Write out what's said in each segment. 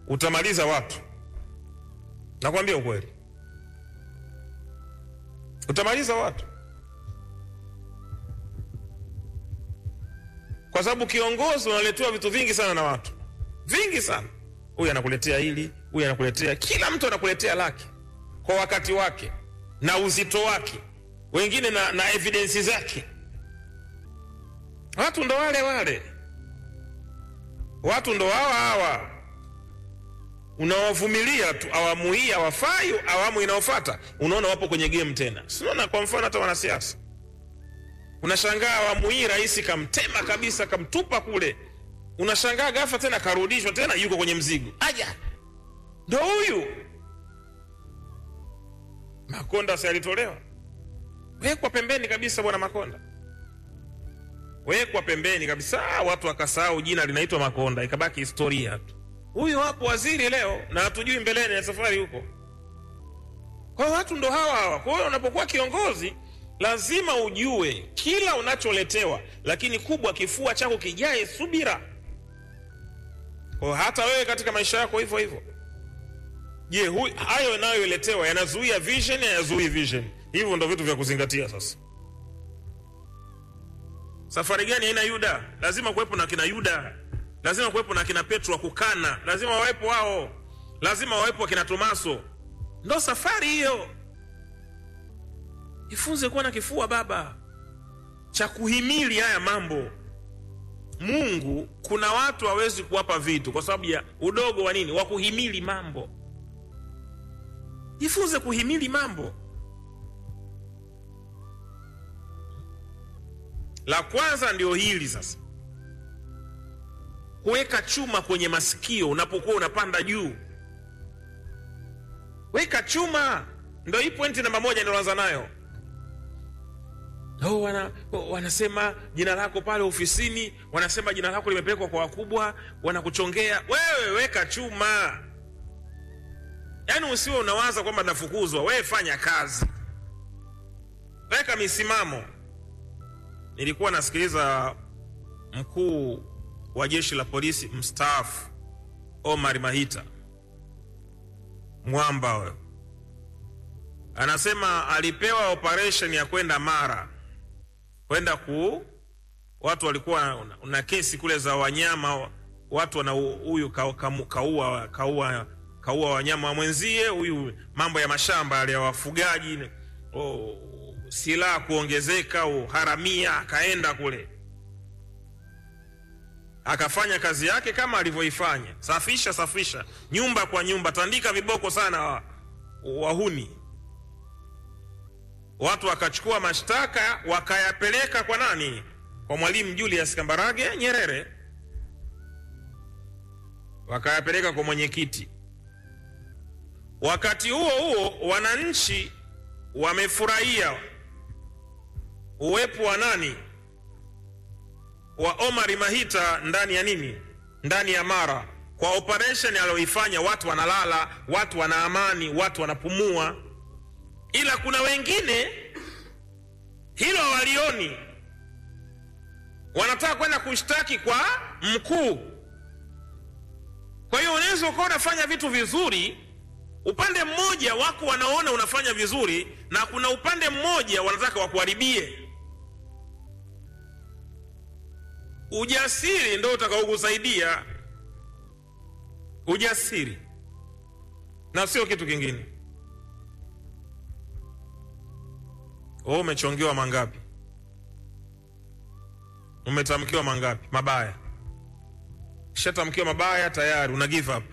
utamaliza watu. Nakwambia ukweli, utamaliza watu, kwa sababu kiongozi unaletewa vitu vingi sana na watu, vingi sana. Huyu anakuletea hili, huyu anakuletea, kila mtu anakuletea lake kwa wakati wake na uzito wake, wengine na, na evidensi zake. Watu ndo wale wale, watu ndo hawa hawa unawavumilia tu, awamu hii hawafai, awamu inayofuata unaona wapo kwenye game tena. Sinaona kwa mfano hata wanasiasa, unashangaa awamu hii rais kamtema kabisa, kamtupa kule, unashangaa ghafla tena karudishwa tena, yuko kwenye mzigo. Aja, ndo huyu Makonda si alitolewa, wekwa pembeni kabisa, bwana Makonda wekwa pembeni kabisa, watu wakasahau jina linaitwa Makonda, ikabaki historia tu. Huyu hapo waziri leo na hatujui mbeleni ya safari huko. Kwa hiyo watu ndo hawa hawa. Kwa hiyo unapokuwa kiongozi lazima ujue kila unacholetewa, lakini kubwa, kifua chako kijae subira. Kwa hiyo hata wewe katika maisha yako hivyo hivyo. Je, hayo yanayoletewa yanazuia vision? Hayazuii vision? Hivyo ndo vitu vya kuzingatia sasa. Safari gani haina Yuda? Lazima kuwepo na kina Yuda, lazima kuwepo na kina Petro wa kukana, lazima wawepo wao, lazima wawepo wakina Tomaso. Ndo safari hiyo. Jifunze kuwa na kifua baba cha kuhimili haya mambo. Mungu, kuna watu hawezi kuwapa vitu kwa sababu ya udogo wa nini, wa kuhimili mambo. Jifunze kuhimili mambo. La kwanza ndio hili sasa, kuweka chuma kwenye masikio unapokuwa unapanda juu. Weka chuma, ndo hii pointi namba moja ninaanza nayo. Oh, wana, oh, wanasema jina lako pale ofisini, wanasema jina lako limepelekwa kwa wakubwa, wanakuchongea wewe. Weka chuma, yaani usiwe unawaza kwamba nafukuzwa. Wewe fanya kazi, weka misimamo. Nilikuwa nasikiliza mkuu wa jeshi la polisi mstaafu Omar Mahita mwamba we, anasema alipewa operation ya kwenda Mara kwenda ku watu walikuwa na kesi kule za wanyama, watu wana huyu kaua kaua kaua wanyama wa mwenzie huyu, mambo ya mashamba yale ya wafugaji, oh, silaha kuongezeka, uharamia, akaenda kule akafanya kazi yake kama alivyoifanya, safisha safisha nyumba kwa nyumba, tandika viboko sana wa, wahuni. Watu wakachukua mashtaka wakayapeleka kwa nani? Kwa Mwalimu Julius Kambarage Nyerere, wakayapeleka kwa mwenyekiti. Wakati huo huo, wananchi wamefurahia uwepo wa nani wa Omar Mahita ndani ya nini, ndani ya Mara, kwa operation aliyoifanya. Watu wanalala, watu wana amani, watu wanapumua. Ila kuna wengine hilo hawalioni, wanataka kwenda kushtaki kwa mkuu. Kwa hiyo unaweza ukawa unafanya vitu vizuri, upande mmoja wako wanaona unafanya vizuri, na kuna upande mmoja wanataka wakuharibie. Ujasiri ndo utakaokusaidia, ujasiri na sio kitu kingine. Wewe umechongewa mangapi? Umetamkiwa mangapi mabaya? Kishatamkiwa mabaya tayari una give up.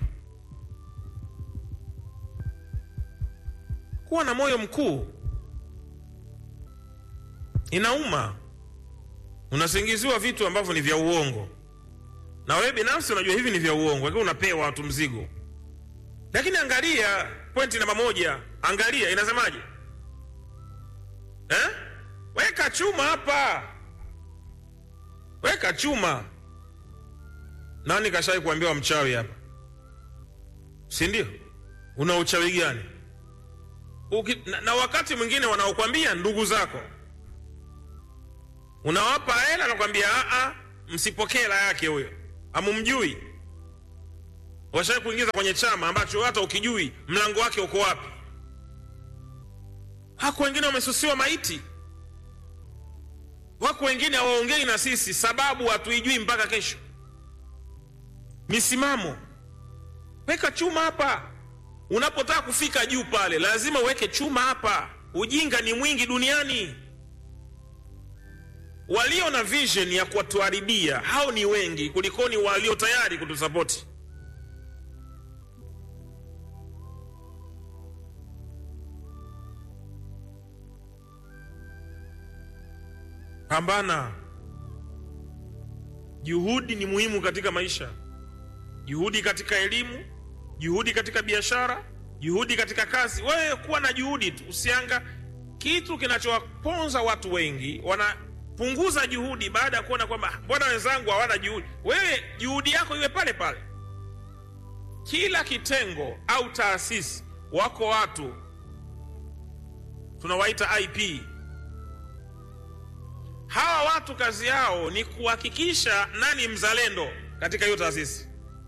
Kuwa na moyo mkuu, inauma unasingiziwa vitu ambavyo ni vya uongo, na wewe binafsi unajua hivi ni vya uongo, lakini unapewa watu mzigo. Lakini angalia pointi namba moja, angalia inasemaje eh? Weka chuma hapa, weka chuma. Nani kashai kuambiwa mchawi hapa, si ndio? Una uchawi gani? Uki, na, na wakati mwingine wanaokwambia ndugu zako unawapa hela, nakwambia a, msipokee hela yake, huyo hamumjui. washai kuingiza kwenye chama ambacho hata ukijui mlango wake uko wapi. Hako wengine wamesusiwa maiti, wako wengine hawaongei na sisi sababu hatuijui mpaka kesho. Misimamo, weka chuma hapa. Unapotaka kufika juu pale, lazima uweke chuma hapa. Ujinga ni mwingi duniani. Walio na vision ya kutuharibia hao ni wengi kulikoni walio tayari kutusapoti. Pambana. Juhudi ni muhimu katika maisha, juhudi katika elimu, juhudi katika biashara, juhudi katika kazi. Wewe kuwa na juhudi tu, usianga. Kitu kinachowaponza watu wengi, wanapunguza juhudi baada ya kuona kwamba mbona wenzangu hawana juhudi. Wewe juhudi yako iwe pale pale. Kila kitengo au taasisi, wako watu tunawaita IP hawa watu kazi yao ni kuhakikisha nani mzalendo katika hiyo taasisi.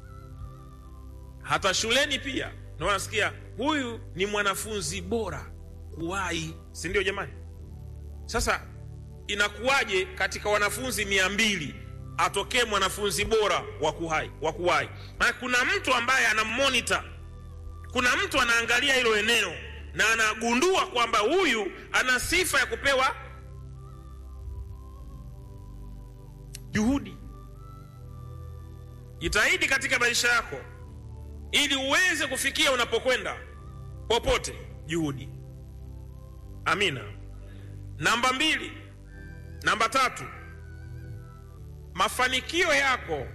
Hata shuleni pia na wanasikia huyu ni mwanafunzi bora kuwahi, si ndio jamani? Sasa inakuwaje katika wanafunzi mia mbili atokee mwanafunzi bora wa kuwahi wa kuwahi? Maana kuna mtu ambaye anamonitor, kuna mtu anaangalia hilo eneo na anagundua kwamba huyu ana sifa ya kupewa juhudi. Jitahidi katika maisha yako ili uweze kufikia unapokwenda popote, juhudi. Amina. Namba mbili, namba tatu, mafanikio yako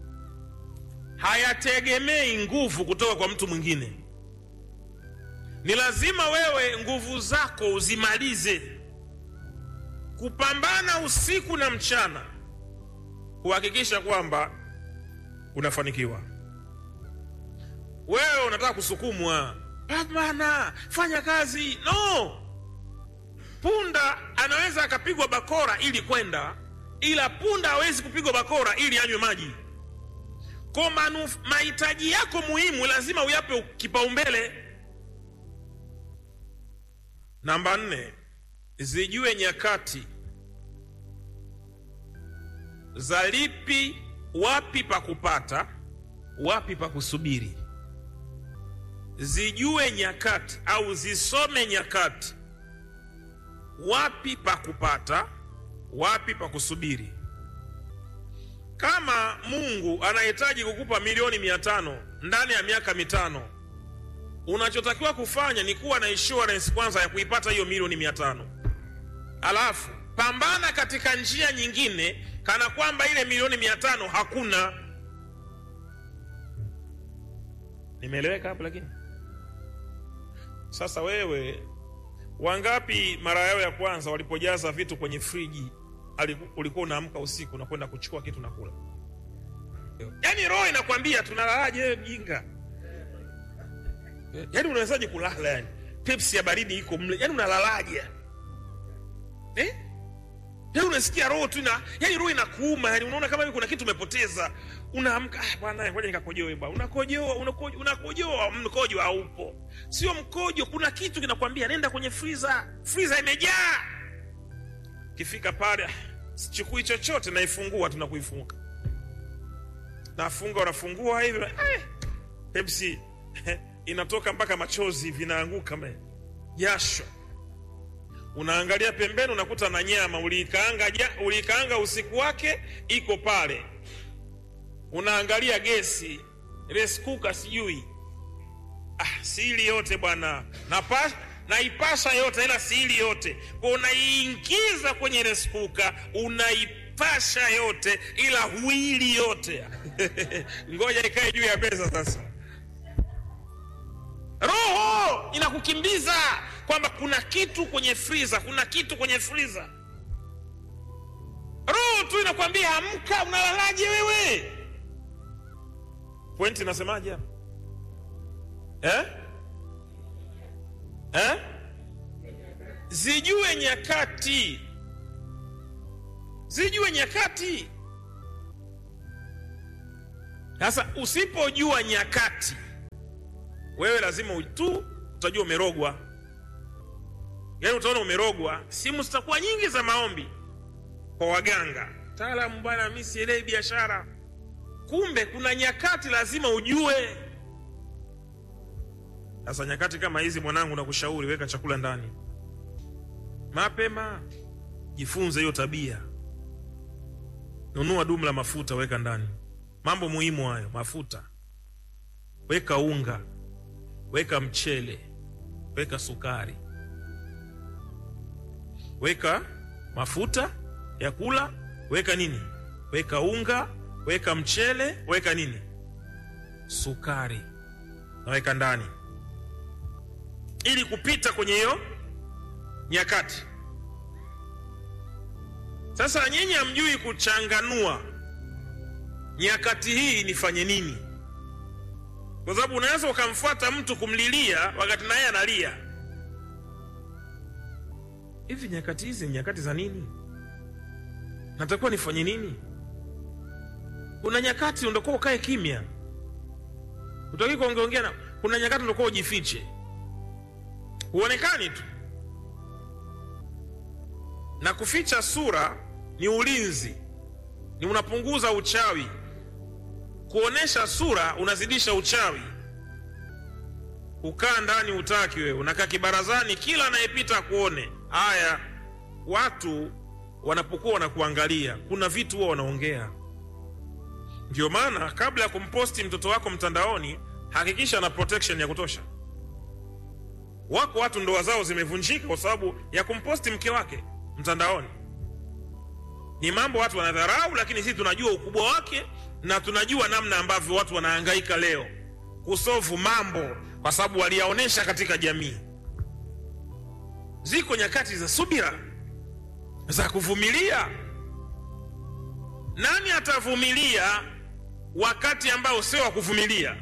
hayategemei nguvu kutoka kwa mtu mwingine. Ni lazima wewe nguvu zako uzimalize, kupambana usiku na mchana kuhakikisha kwamba unafanikiwa. Wewe unataka kusukumwa, pambana, fanya kazi. No, punda anaweza akapigwa bakora ili kwenda, ila punda hawezi kupigwa bakora ili anywe maji. Kwa mahitaji yako muhimu lazima uyape kipaumbele. Namba nne, zijue nyakati za lipi, wapi pa kupata, wapi pa kusubiri. Zijue nyakati au zisome nyakati, wapi pa kupata, wapi pa kusubiri. Kama Mungu anahitaji kukupa milioni mia tano ndani ya miaka mitano, unachotakiwa kufanya ni kuwa na insurance kwanza ya kuipata hiyo milioni mia tano alafu pambana katika njia nyingine kana kwamba ile milioni mia tano hakuna. Nimeeleweka hapo? Lakini sasa, wewe wangapi mara yao ya kwanza walipojaza vitu kwenye friji ulikuwa unaamka usiku na kwenda kuchukua kitu na kula? Yaani roho inakwambia tunalalaje? Wewe mjinga! Yaani unawezaje kulala? Yani Pepsi ya baridi iko mle, yaani unalalaje eh? Yaani unasikia roho tu ina yaani roho inakuuma, yani unaona kama hivi kuna kitu umepoteza. Unaamka, ah bwana, ngoja nikakojoe bwana. Unakojoa, unakojoa, unakojoa, mkojo haupo. Sio mkojo, kuna kitu kinakwambia nenda kwenye freezer. Freezer imejaa. Kifika pale, sichukui chochote naifungua tu na kuifunga. Nafunga, unafungua hivi. Eh, Pepsi inatoka mpaka machozi vinaanguka me. Jasho unaangalia pembeni, unakuta na nyama uliikaanga, ja, uliikaanga usiku wake iko pale. Unaangalia gesi reskuka, sijui ah, siili yote bwana, naipasha yote, ila siili yote kwa unaiingiza kwenye reskuka, unaipasha yote, ila huili yote ngoja ikae juu ya meza sasa. Roho inakukimbiza kwamba kuna kitu kwenye friza, kuna kitu kwenye friza. Roho tu inakwambia amka, unalalaje wewe? Pointi nasemaje hapa eh? Eh? Zijue nyakati, zijue nyakati Sasa usipojua nyakati, wewe lazima u- tu utajua umerogwa, yaani utaona umerogwa. Simu zitakuwa nyingi za maombi kwa waganga, taalamu, bwana, mi sielewi biashara. Kumbe kuna nyakati lazima ujue. Sasa nyakati kama hizi, mwanangu, nakushauri weka chakula ndani mapema, jifunze hiyo tabia. Nunua dumu la mafuta, weka ndani. Mambo muhimu hayo, mafuta, weka unga, weka mchele, weka sukari, weka mafuta ya kula, weka nini, weka unga, weka mchele, weka nini, sukari, naweka ndani ili kupita kwenye hiyo nyakati. Sasa nyinyi hamjui kuchanganua nyakati hii nifanye nini, kwa sababu unaweza ukamfuata mtu kumlilia wakati naye analia. Hivi nyakati hizi ni nyakati za nini? Natakiwa nifanye nini? Kuna nyakati unatakiwa ukae kimya, utaki kuongeongea na. Kuna nyakati unatakiwa ujifiche, huonekani tu na kuficha sura ni ulinzi, ni unapunguza uchawi. Kuonesha sura unazidisha uchawi. Ukaa ndani utaki wewe, unakaa kibarazani, kila anayepita akuone. Haya, watu wanapokuwa wanakuangalia, kuna vitu huwa wanaongea. Ndio maana kabla ya kumposti mtoto wako mtandaoni, hakikisha ana protection ya kutosha. Wako watu ndoa zao zimevunjika kwa sababu ya kumposti mke wake mtandaoni. Ni mambo watu wanadharau, lakini sisi tunajua ukubwa wake na tunajua namna ambavyo watu wanahangaika leo kusovu mambo kwa sababu waliyaonesha katika jamii. Ziko nyakati za subira, za kuvumilia. Nani atavumilia wakati ambao sio wa kuvumilia?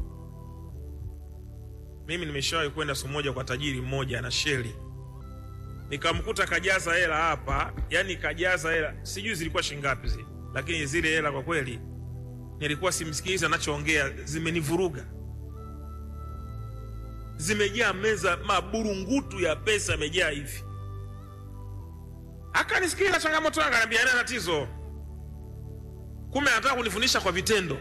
Mimi nimeshawahi kwenda siku moja kwa tajiri mmoja na sheli nikamkuta kajaza hela hapa, yani kajaza hela, sijui zilikuwa shingapi zile, lakini zile hela kwa kweli nilikuwa simsikiliza anachoongea, zimenivuruga. Zimejaa meza, maburungutu ya pesa yamejaa hivi. Akanisikiliza changamoto yangu, ananiambia ina tatizo, kumbe anataka kunifundisha kwa vitendo.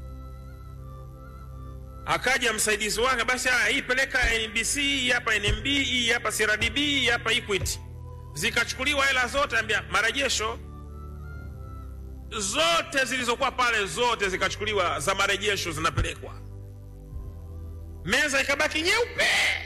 Akaja msaidizi wake, basi haya, hii peleka NBC, hii hapa NMB, hii hapa CRDB, hii hapa Equity. Zikachukuliwa hela zote, ambia marejesho zote zilizokuwa pale, zote zikachukuliwa za marejesho, zinapelekwa. Meza ikabaki nyeupe.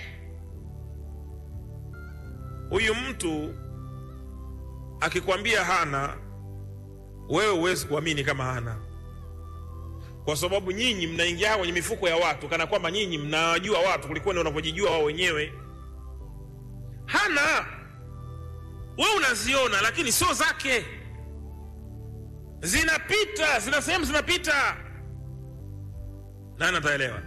Huyu mtu akikwambia hana, wewe huwezi kuamini kama hana kwa sababu nyinyi mnaingia kwenye mifuko ya watu kana kwamba nyinyi mnawajua watu kuliko ni wanavyojijua wao wenyewe. Hana, wewe unaziona, lakini sio zake, zinapita, zina sehemu zinapita. Nani ataelewa?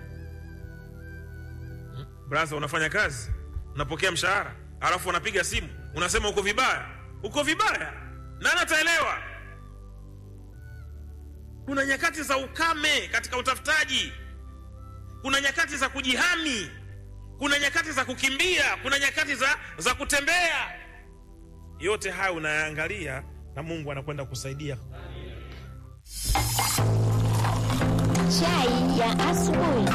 Brother, unafanya kazi, unapokea mshahara, alafu unapiga simu unasema uko vibaya, uko vibaya. Nani ataelewa? Kuna nyakati za ukame katika utafutaji, kuna nyakati za kujihami, kuna nyakati za kukimbia, kuna nyakati za, za kutembea. Yote haya unayaangalia na Mungu anakwenda kusaidia. Chai ya asubuhi.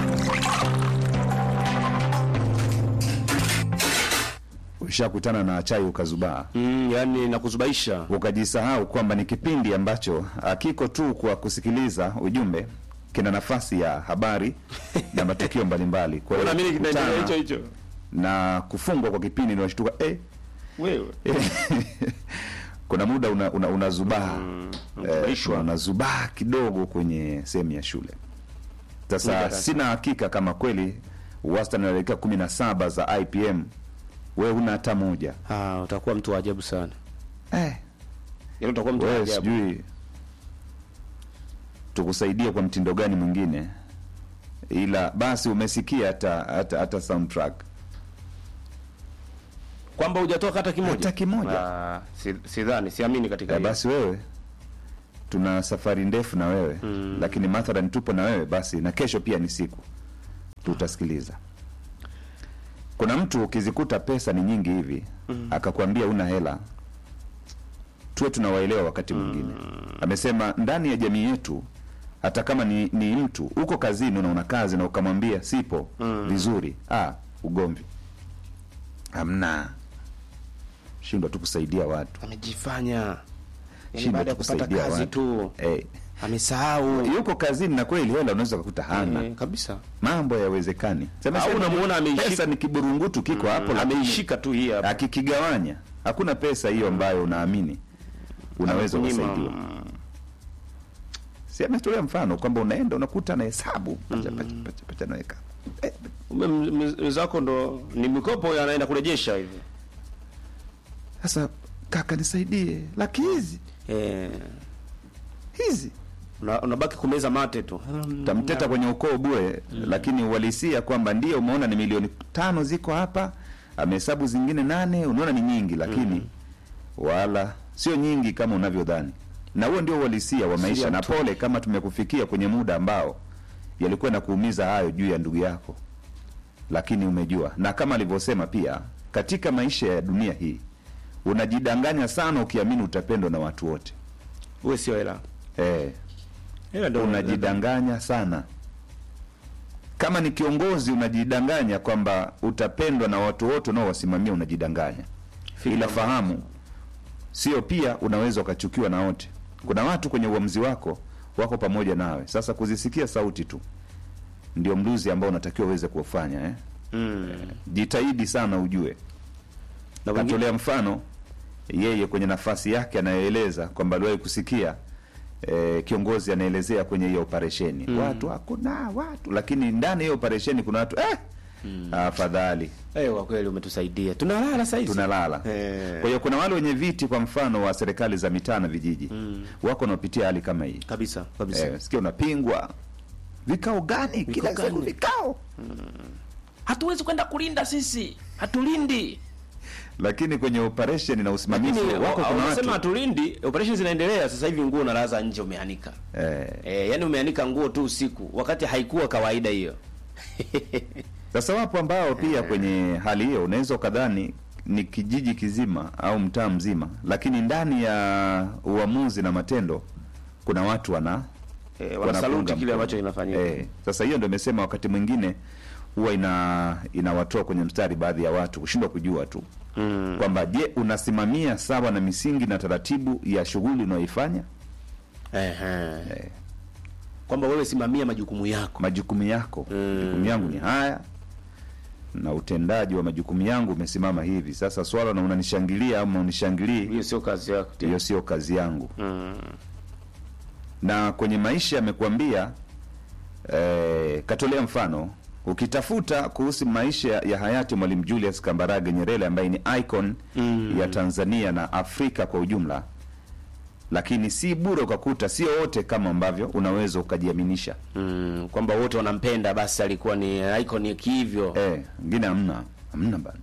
Ushakutana na chai ukazubaa, Mm, yani nakuzubaisha. ukajisahau kwamba ni kipindi ambacho hakiko tu kwa kusikiliza ujumbe, kina nafasi ya habari na matukio mbalimbali. Kwa hiyo Unaamini kinaendelea kukutana hicho hicho? na kufungwa kwa kipindi unashtuka eh, Wewe. kuna muda una, una, unazubaa unazubaishwa. eh, unazubaa kidogo kwenye sehemu ya shule. Sasa darasa. sina hakika kama kweli wastani wa dakika kumi na saba za IPM wewe huna hata moja Ah, utakuwa mtu wa ajabu sana. eh, Yaani utakuwa mtu wa wewe ajabu. sijui tukusaidie kwa mtindo gani mwingine, ila basi umesikia hata hata, hata soundtrack Kwamba hujatoka hata kimoja. Hata kimoja. Ah, si- sidhani, siamini katika eh, hilo. basi wewe tuna safari ndefu na wewe mm. lakini mathalan tupo na wewe basi na kesho pia ni siku tutasikiliza kuna mtu ukizikuta pesa ni nyingi hivi mm. akakwambia una hela tuwe tunawaelewa wakati mwingine amesema ndani ya jamii yetu hata kama ni, ni mtu uko kazini unaona kazi na ukamwambia sipo mm. vizuri ah, ugomvi hamna shindwa tu kusaidia watu amejifanya yani Shindwa baada ya tu kupata kusaidia kazi watu. tu eh, amesahau yuko kazini na kweli hela unaweza kukuta hana Eh, kabisa mambo yawezekani Sema Au sema, unamuona ameishika- pesa ni kiburungutu kiko hapo lakini ameishika tu hii hapa akikigawanya hakuna pesa hiyo ambayo unaamini unaweza Kunyima, ukasaidiwa mm, si ametolea mfano kwamba unaenda unakuta na hesabu pacha, pacha, pacha, pacha, naweka eh, ume- m- mwenzako ndo ni mikopo anaenda kurejesha hivi sasa kaka nisaidie laki hizi eh, hizi una- unabaki kumeza mate tu tamteta kwenye ukoo bure lakini uhalisia kwamba ndio umeona ni milioni tano ziko hapa amehesabu zingine nane unaona ni nyingi lakini wala sio nyingi kama unavyodhani na huo ndio uhalisia wa maisha Sio na tu. pole kama tumekufikia kwenye muda ambao yalikuwa na kuumiza hayo juu ya ndugu yako lakini umejua na kama alivyosema pia katika maisha ya dunia hii unajidanganya sana ukiamini utapendwa na watu wote uwe sio hela eh, hela ndo unajidanganya sana kama ni kiongozi unajidanganya kwamba utapendwa na watu wote unaowasimamia unajidanganya ila fahamu sio pia unaweza ukachukiwa na wote kuna watu kwenye uamuzi wako wako pamoja nawe sasa kuzisikia sauti tu ndio mluzi ambao unatakiwa uweze kuufanya eh? mm. jitahidi sana ujue na wengine katolea mfano yeye kwenye nafasi yake anayoeleza kwamba aliwahi kusikia e, kiongozi anaelezea kwenye hiyo operesheni mm. watu hakuna watu lakini ndani ya hiyo operesheni kuna watu eh, afadhali eh, kwa kweli umetusaidia tunalala saizi tunalala Eh. kwa hiyo kuna wale wenye viti kwa mfano wa serikali za mitaa na vijiji mm. wako wanaopitia hali kama hii kabisa kabisa eh, sikia unapingwa vikao gani kila gani? siku vikao hatuwezi kwenda kulinda sisi hatulindi lakini kwenye operesheni na usimamizi lakini wako kuna wanasema watu hatulindi operation zinaendelea sasa hivi nguo unalaza nje umeanika eh, eh, yani umeanika nguo tu usiku wakati haikuwa kawaida hiyo Sasa wapo ambao pia kwenye hali hiyo unaweza ukadhani ni kijiji kizima au mtaa mzima, lakini ndani ya uamuzi na matendo kuna watu wana eh, wanapunga wanasaluti kile mkono. ambacho kinafanyika Eh, sasa hiyo ndio imesema wakati mwingine huwa ina inawatoa kwenye mstari baadhi ya watu kushindwa kujua tu mm. kwamba je, unasimamia sawa na misingi na taratibu ya shughuli unayoifanya Ehe. kwamba wewe simamia majukumu yako majukumu yako Mm. majukumu yangu ni haya na utendaji wa majukumu yangu umesimama hivi sasa swala na unanishangilia au unanishangilii hiyo sio kazi yako tena. hiyo sio kazi yangu mm. na kwenye maisha amekuambia eh, katolea mfano ukitafuta kuhusu maisha ya hayati mwalimu julius kambarage nyerere ambaye ni icon Mm. ya tanzania na afrika kwa ujumla lakini si bure ukakuta sio wote kama ambavyo unaweza ukajiaminisha Mm. kwamba wote wanampenda basi alikuwa ni icon ya kihivyo eh, ngine hamna hamna bana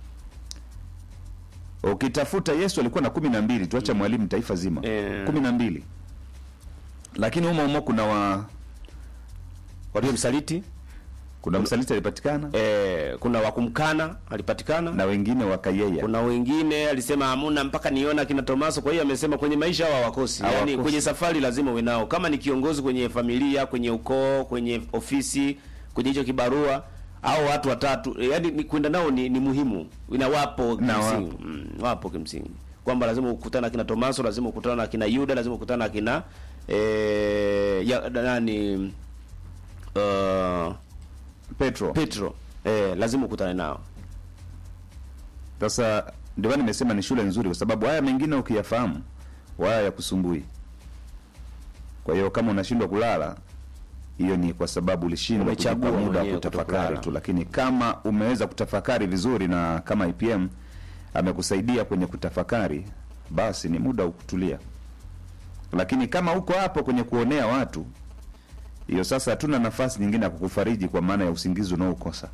ukitafuta yesu alikuwa na kumi na mbili tuacha mwalimu taifa zima Eh. kumi na mbili lakini humo humo kuna wa waliomsaliti kuna msaliti alipatikana eh, kuna wakumkana alipatikana na wengine wakayeya kuna wengine alisema hamuna mpaka niona kina Tomaso. Kwa hiyo amesema kwenye maisha hawa hawakosi, Hawakosi. yani kwenye safari lazima uwe nao, kama ni kiongozi kwenye familia, kwenye ukoo, kwenye ofisi, kwenye hicho kibarua au watu watatu, yani ni kwenda nao ni, ni muhimu, na wapo Na kimsingi, wapo. mm, wapo kimsingi kwamba lazima ukutana na kina Tomaso, lazima ukutana na kina Yuda, lazima ukutana na kina eh, ya, nani uh, petro Petro eh, lazima ukutane nao sasa ndio maana nimesema ni shule nzuri kwa sababu haya mengine ukiyafahamu waya ya kusumbui kwa hiyo kama unashindwa kulala hiyo ni kwa sababu ulishindwa Umechagua kujipa muda wa mwenyewe kutafakari kutokulala. tu lakini kama umeweza kutafakari vizuri na kama IPM amekusaidia kwenye kutafakari basi ni muda wa kutulia lakini kama uko hapo kwenye kuonea watu hiyo sasa hatuna nafasi nyingine ya kukufariji kwa maana ya usingizi unaokosa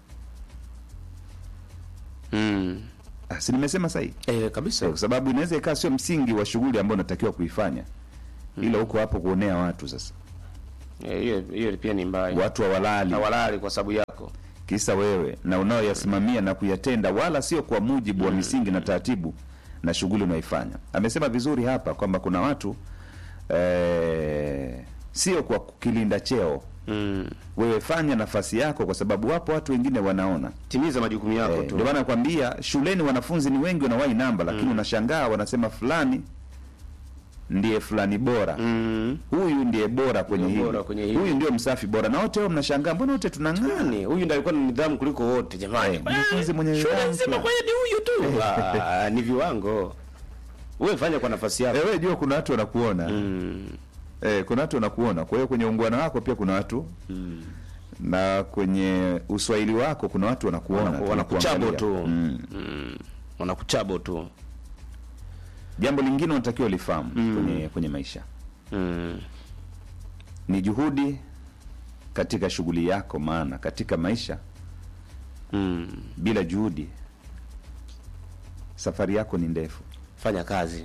mm. Ah, si nimesema sahihi eh, kabisa kwa sababu inaweza ikawa sio msingi wa shughuli ambayo unatakiwa kuifanya ila huko hapo kuonea watu sasa Eh, hiyo hiyo pia ni mbaya watu hawalali hawalali kwa sababu yako kisa wewe na unaoyasimamia na kuyatenda wala sio kwa mujibu wa misingi na taratibu na shughuli unaoifanya amesema vizuri hapa kwamba kuna watu eh, sio kwa kukilinda cheo mm. wewe fanya nafasi yako kwa sababu wapo watu wengine wanaona timiza majukumu yako Eh, tu ndio maana nakwambia shuleni wanafunzi ni wengi wanawahi namba lakini unashangaa wanasema fulani ndiye fulani bora mm. huyu ndiye bora kwenye Ndio hili bora kwenye hili. huyu ndio msafi bora na wote wao mnashangaa mbona wote tunang'aa Nani? huyu ndiye alikuwa na nidhamu kuliko wote jamani Eh, mwanafunzi mwenye shule nidhamu nzima fulani. kwa hiyo ni huyu tu Ah, ni viwango wewe fanya kwa nafasi yako Eh, wewe jua kuna watu wanakuona mm. eh, kuna watu wanakuona kwa hiyo kwenye ungwana wako pia kuna watu Mm. na kwenye uswahili wako kuna watu wanakuona Wanaku- tu, wanakuchabo wanakuangalia. tu mm. Mm. wanakuchabo tu jambo lingine unatakiwa lifahamu kwenye, kwenye maisha mm. ni juhudi katika shughuli yako maana katika maisha Mm. bila juhudi safari yako ni ndefu fanya kazi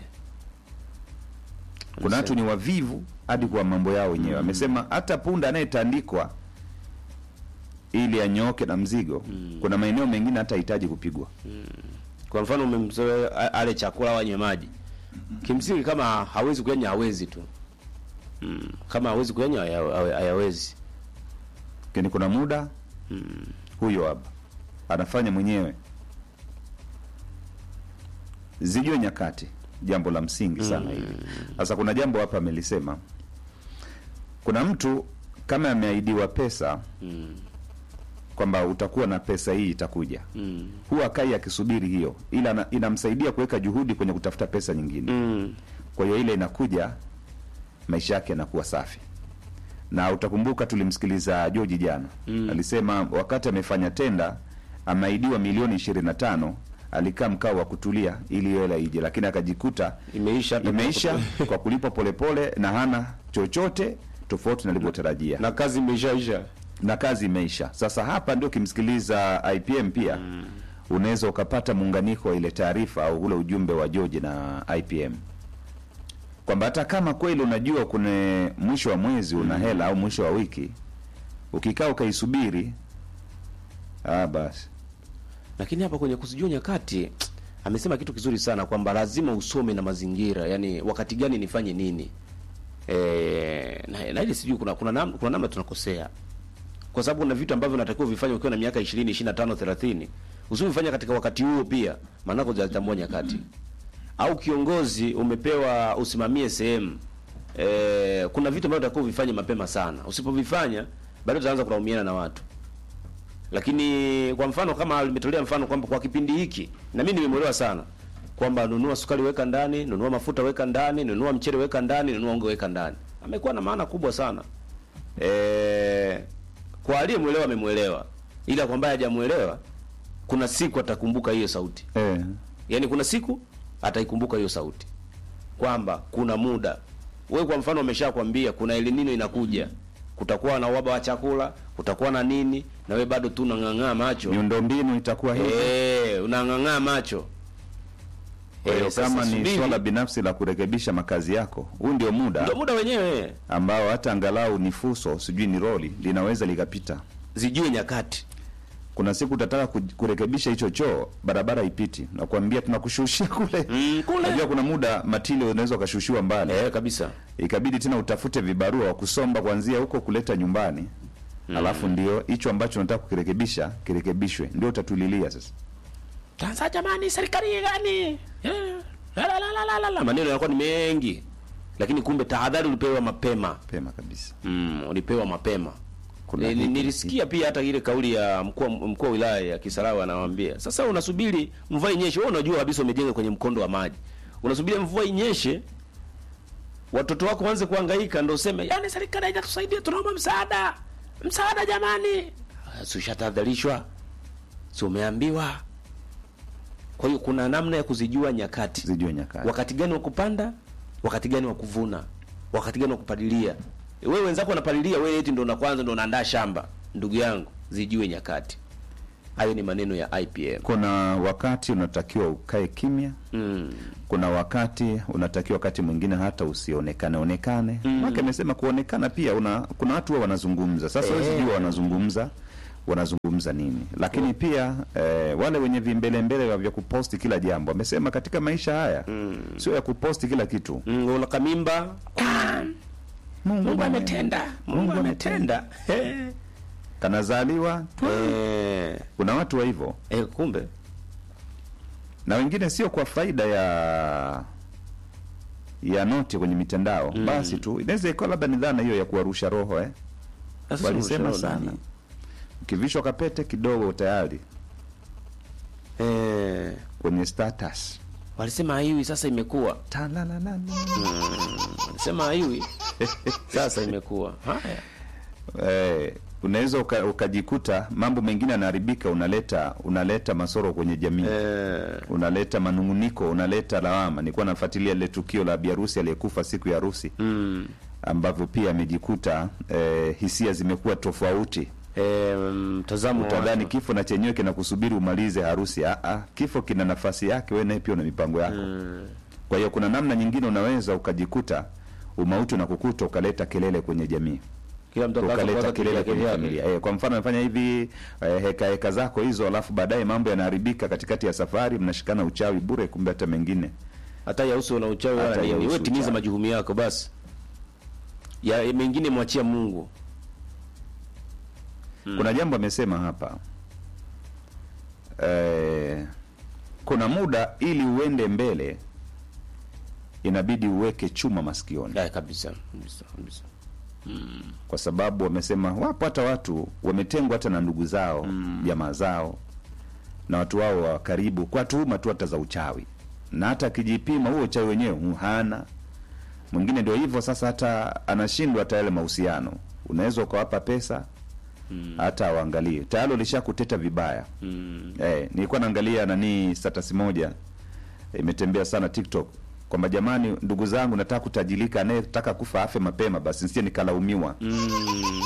kuna watu ni wavivu hadi kwa mambo yao wenyewe amesema hata punda anayetandikwa ili anyooke na mzigo kuna maeneo mengine hata hahitaji kupigwa kwa mfano umemzoea a- ale chakula au anywe maji kimsingi kama hawezi kuyanywa hawezi tu mm. kama hawezi kuyanywa haya- haya- hayawezi lakini kuna muda huyo hapa anafanya mwenyewe zijue nyakati jambo la msingi sana hili sasa kuna jambo hapa amelisema kuna mtu kama ameahidiwa pesa mm. kwamba utakuwa na pesa hii itakuja Mm. huwa akai akisubiri hiyo ila ana- inamsaidia kuweka juhudi kwenye kutafuta pesa nyingine Mm. kwa hiyo ile inakuja maisha yake yanakuwa safi na utakumbuka tulimsikiliza joji jana Mm. alisema wakati amefanya tenda ameahidiwa milioni ishirini na tano alikaa mkao wa kutulia ili hiyo hela ije lakini akajikuta imeisha hata imeisha kwa kulipwa polepole na hana chochote tofauti na alivyotarajia na kazi imeshaisha na kazi imeisha. Sasa hapa ndio ukimsikiliza IPM pia unaweza ukapata muunganiko wa ile taarifa au ule ujumbe wa George na IPM kwamba hata kama kweli unajua kuna mwisho wa mwezi una hela au mwisho wa wiki, ukikaa ukaisubiri, ah, basi lakini hapa kwenye kuzijua nyakati amesema kitu kizuri sana kwamba lazima usome na mazingira yani wakati gani nifanye nini e, na, na ile sijui kuna kuna namna, kuna namna tunakosea kwa sababu kuna vitu ambavyo unatakiwa vifanye ukiwa na miaka 20 25 30 usivifanya katika wakati huo pia maanake hujatambua nyakati au kiongozi umepewa usimamie sehemu e, kuna vitu ambavyo unatakiwa uvifanye mapema sana usipovifanya bado utaanza kulaumiana na watu lakini kwa mfano kama limetolea mfano kwamba kwa kipindi hiki na mimi nimemwelewa sana kwamba nunua sukari weka ndani, nunua mafuta weka ndani, nunua mchele weka ndani, nunua unga weka ndani. Amekuwa na maana kubwa sana. E, kwa aliyemwelewa amemwelewa, ila kwa ambaye hajamuelewa kuna siku atakumbuka hiyo sauti. eh, Yaani kuna siku ataikumbuka hiyo sauti kwamba kuna muda wewe, kwa mfano, ameshakwambia kuna El Nino inakuja, kutakuwa na uhaba wa chakula, kutakuwa na nini, na wewe bado tu unang'ang'aa macho miundombinu itakuwa hivi. eh, unang'ang'aa macho. Kwa hiyo Eh, sasa kama ni subiri. swala binafsi la kurekebisha makazi yako, huu ndio muda ndio muda wenyewe, ambao hata angalau ni fuso, sijui ni roli, linaweza likapita. zijue nyakati. Kuna siku utataka ku- kurekebisha hicho choo, barabara ipiti, nakwambia tunakushushia kule. Mm, kule. Unajua kuna muda matili unaweza ukashushiwa mbali, Eh, kabisa. ikabidi tena utafute vibarua wa kusomba kuanzia huko kuleta nyumbani, alafu ndio hicho ambacho unataka kukirekebisha kirekebishwe, ndio utatulilia sasa. Sasa jamani, serikali gani? Eh, la, la, la, la, la, la. Maneno yanakuwa ni mengi, lakini kumbe tahadhari ulipewa mapema. Pema kabisa. Mm, ulipewa mapema. Kuna Ni- ni- hiki- nilisikia pia hata ile kauli ya mkuu wa- mkuu wa wilaya ya Kisarawe anawaambia, sasa unasubiri mvua inyeshe. Wewe unajua kabisa umejenga kwenye mkondo wa maji, unasubiri mvua inyeshe watoto wako waanze kuhangaika, ndio useme yani serikali haijatusaidia, tunaomba msaada, msaada jamani. Ah, Si ushatahadharishwa, si umeambiwa? Kwa hiyo kuna namna ya kuzijua nyakati Zijue nyakati. wakati gani wa kupanda, wakati gani wa kuvuna, wakati gani wa kupalilia. Wewe wenzako wanapalilia, wewe eti ndo na kwanza ndo unaandaa shamba. Ndugu yangu, zijue nyakati. hayo ni maneno ya IPM kuna wakati unatakiwa ukae kimya mm. kuna wakati unatakiwa wakati mwingine hata usionekane onekane mm. wake amesema kuonekana pia una, kuna watu huwa wanazungumza sasa Eh. eh. sijua wanazungumza wanazungumza nini lakini pia eh, wale wenye vimbelembele vya kuposti kila jambo amesema katika maisha haya mm. sio ya kuposti kila kitu Mm, una kamimba Mungu ametenda Mungu ametenda Eh. kanazaliwa Eh, kuna watu wa hivyo eh, kumbe na wengine sio kwa faida ya ya noti kwenye mitandao mm. basi tu inaweza ikawa labda ni dhana hiyo ya kuwarusha roho eh. Sasa walisema ushauri sana nani? ukivishwa kapete kidogo tayari eh, kwenye status walisema haiwi sasa imekuwa Talalalala. walisema haiwi sasa imekuwa haya eh, unaweza uka, ukajikuta mambo mengine yanaharibika unaleta unaleta masoro kwenye jamii eh, unaleta manunguniko unaleta lawama nilikuwa nafuatilia lile tukio la biharusi aliyekufa siku ya harusi mm, ambavyo pia amejikuta eh, hisia zimekuwa tofauti eh, mtazamo wa utadhani watu. kifo na chenyewe kinakusubiri umalize harusi ah, ah, kifo kina nafasi yake wewe naye pia una mipango yako Mm, kwa hiyo kuna namna nyingine unaweza ukajikuta umauti na kukuta ukaleta kelele kwenye jamii kila mtu akaanza ukaleta kuwaza kelele kivyake kwenye vyake. familia eh, kwa mfano amefanya hivi eh, heka heka zako hizo alafu baadaye mambo yanaharibika katikati ya safari mnashikana uchawi bure kumbe hata mengine hata yahusu na uchawi Hata wala nini yahusu wewe timiza uchawi. majukumu yako basi ya mengine mwachia Mungu kuna jambo amesema hapa eh, kuna muda ili uende mbele inabidi uweke chuma masikioni ya kabisa kabisa kabisa kwa sababu wamesema wapo hata watu wametengwa hata na ndugu zao jamaa zao na watu wao wa karibu kwa tuhuma tu hata za uchawi na hata akijipima huo uchawi wenyewe hu- hana mwingine ndio hivyo sasa hata anashindwa hata yale mahusiano unaweza ukawapa pesa hata awaangalie tayari ulishakuteta vibaya mm. Eh, nilikuwa naangalia nani status moja imetembea sana TikTok kwamba jamani, ndugu zangu, nataka kutajilika, anayetaka kufa afe mapema basi, nisije nikalaumiwa Mm.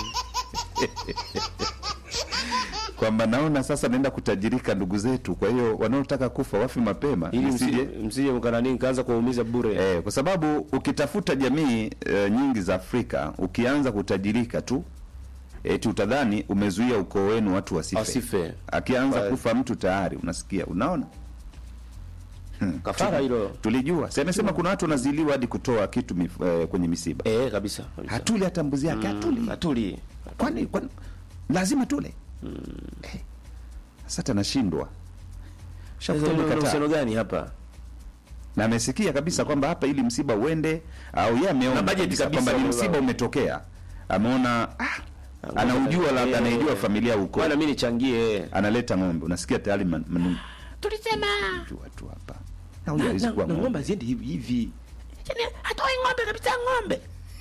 kwamba naona sasa naenda kutajirika ndugu zetu, kwa hiyo wanaotaka kufa wafe mapema ili nisije msije msije mkanani nikaanza kuwaumiza bure Eh, kwa sababu ukitafuta jamii eh, nyingi za Afrika ukianza kutajirika tu eti utadhani umezuia ukoo wenu watu wasife. Wasife. Akianza Kwa- kufa mtu tayari unasikia, unaona kafara hilo tulijua si amesema kuna watu wanaziliwa hadi kutoa kitu mif, eh, kwenye misiba eh kabisa, kabisa. hatuli hata mbuzi yake hatuli Mm, hatuli kwani kwani lazima tule Eh, sasa tanashindwa Sasa kuna uhusiano gani hapa na amesikia kabisa kwamba hapa ili msiba uende au yeye ameona Na budget kabisa kabisa kwamba ni wamevaa. msiba umetokea ameona ah, anaujua labda Eh, anaijua familia huko bwana mimi nichangie analeta ng'ombe unasikia tayari man- manu- tulisema jua tu hapa na huyu hawezi kuwa ng'ombe ng'ombe ziende hivi hivi Yaani, hatoi ng'ombe kabisa ng'ombe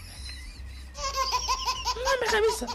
ng'ombe kabisa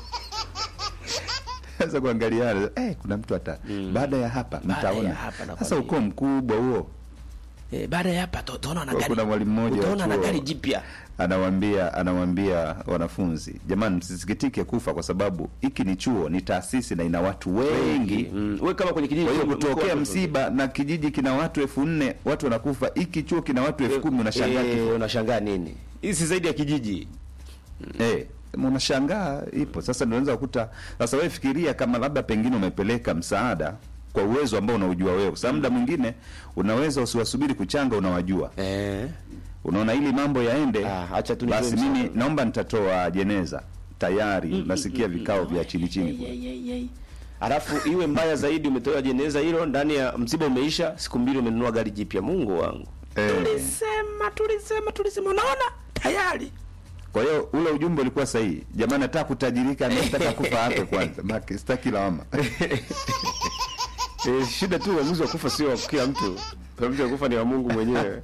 sasa kuangaliana eh, kuna mtu hata baada ya hapa Baada ya mtaona hapa, nakwambia. sasa ukoo mkubwa huo eh, baada ya hapa to- utaona na Kuna gari mwalimu mmoja wa utaona na chuo. gari jipya anawambia anawambia wanafunzi jamani msisikitike kufa kwa sababu hiki ni chuo ni taasisi na ina watu wengi mm. we kama kwenye kijiji kwa hiyo mko- kutokea mko- msiba na kijiji kina watu elfu nne watu wanakufa hiki chuo kina watu elfu kumi unashangaa eh, kifo. unashangaa nini hii si zaidi ya kijiji Eh, unashangaa ipo sasa ndio unaweza kukuta sasa wewe fikiria kama labda pengine umepeleka msaada kwa uwezo ambao unaujua wewe sasa muda mwingine unaweza usiwasubiri kuchanga unawajua eh. unaona ili mambo yaende Ah, acha tu nitoe basi msaada. mimi naomba nitatoa jeneza tayari nasikia vikao vya chini chini kule. alafu iwe mbaya zaidi umetoa jeneza hilo ndani ya msiba umeisha siku mbili umenunua gari jipya mungu wangu Eh. tulisema tulisema tulisema unaona tayari kwa hiyo ule ujumbe ulikuwa sahihi jamani nataka kutajirika anataka kufa afe kwanza Maki, sitaki lawama e, shida tu uamuzi wa kufa sio wa kila mtu uamuzi wa kufa ni wa mungu mwenyewe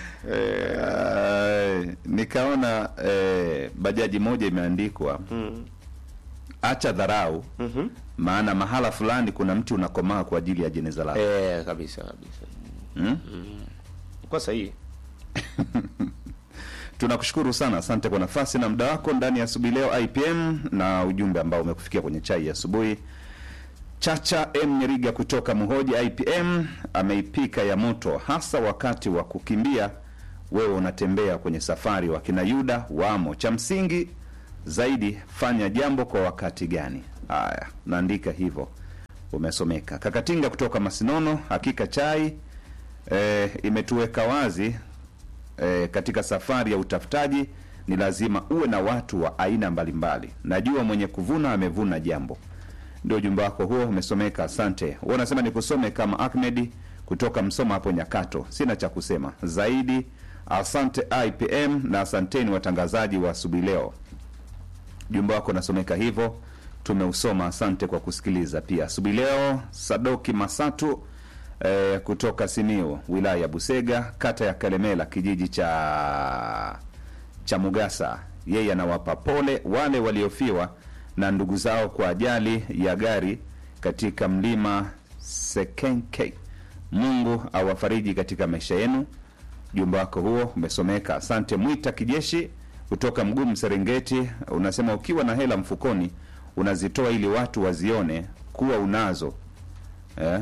Eh, nikaona eh, bajaji moja imeandikwa acha dharau maana mahala fulani kuna mti unakomaa kwa ajili ya jeneza lako eh, kabisa kabisa hmm? kwa sahihi tunakushukuru sana asante kwa nafasi na muda wako ndani ya asubuhi leo ipm na ujumbe ambao umekufikia kwenye chai ya asubuhi Chacha M Nyeriga kutoka Muhoji IPM ameipika ya moto, hasa wakati wa kukimbia. Wewe unatembea kwenye safari, wakina Yuda wamo. Cha msingi zaidi, fanya jambo kwa wakati gani? Haya, naandika hivyo, umesomeka. Kakatinga kutoka Masinono, hakika chai e, imetuweka wazi e, katika safari ya utafutaji ni lazima uwe na watu wa aina mbalimbali. Najua mwenye kuvuna amevuna jambo. Ndio ujumbe wako huo umesomeka, asante. Wewe unasema nikusome kama Ahmedi kutoka Msoma hapo Nyakato. Sina cha kusema zaidi. Asante IPM na asanteni watangazaji wa asubuhi leo. Ujumbe wako unasomeka hivyo, tumeusoma. Asante kwa kusikiliza pia asubuhi leo. Sadoki Masatu eh, kutoka Simiu, wilaya ya Busega, kata ya Kalemela, kijiji cha cha Mugasa. Yeye anawapa pole wale waliofiwa na ndugu zao kwa ajali ya gari katika mlima Sekenke. Mungu awafariji katika maisha yenu. Jumba wako huo umesomeka. Asante. Mwita Kijeshi kutoka Mgumu, Serengeti, unasema ukiwa na hela mfukoni unazitoa ili watu wazione kuwa unazo eh?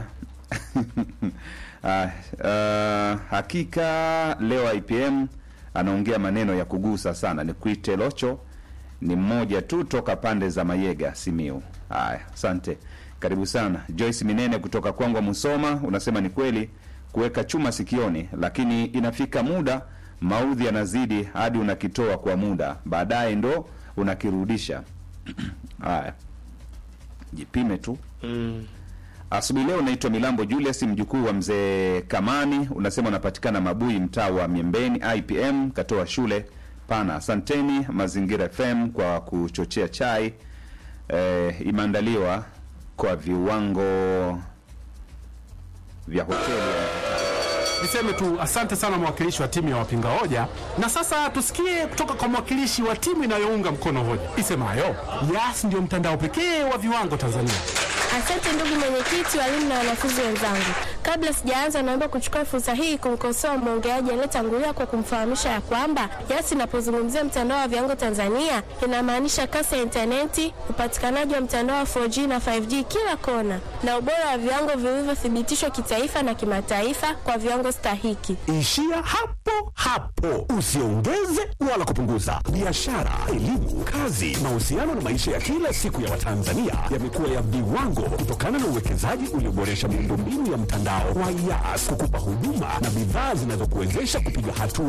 Ah, ah, hakika leo IPM anaongea maneno ya kugusa sana. Ni kuite Locho ni mmoja tu toka pande za Mayega, Simiu. Haya, asante, karibu sana. Joyce Minene kutoka Kwangwa, Musoma, unasema ni kweli kuweka chuma sikioni, lakini inafika muda maudhi yanazidi hadi unakitoa kwa muda, baadaye ndo unakirudisha. Haya, jipime tu. Asubuhi leo naitwa Milambo Julius, mjukuu wa mzee Kamani. Unasema unapatikana Mabui, mtaa wa Miembeni. IPM katoa shule pana. Asanteni Mazingira FM kwa kuchochea chai eh, imeandaliwa kwa viwango vya hoteli ya Niseme tu asante sana mwakilishi wa timu ya wapinga hoja, na sasa tusikie kutoka kwa mwakilishi wa timu inayounga mkono hoja isemayo Yas ndio mtandao pekee wa viwango Tanzania. Asante ndugu mwenyekiti, walimu na wanafunzi wenzangu. Kabla sijaanza, naomba kuchukua fursa hii kumkosoa mwongeaji aliyetangulia kwa kumfahamisha ya kwamba Yas inapozungumzia mtandao wa viwango Tanzania inamaanisha kasi ya intaneti, upatikanaji wa mtandao wa 4G na 5G kila kona, na ubora wa viwango vilivyothibitishwa kitaifa na kimataifa kwa viwango stahiki. Ishia hapo hapo, usiongeze wala kupunguza. Biashara, elimu, kazi, mahusiano na maisha ya kila siku ya Watanzania yamekuwa ya viwango kutokana na uwekezaji ulioboresha miundombinu ya mtandao wa Yas kukupa huduma na bidhaa zinazokuwezesha kupiga hatua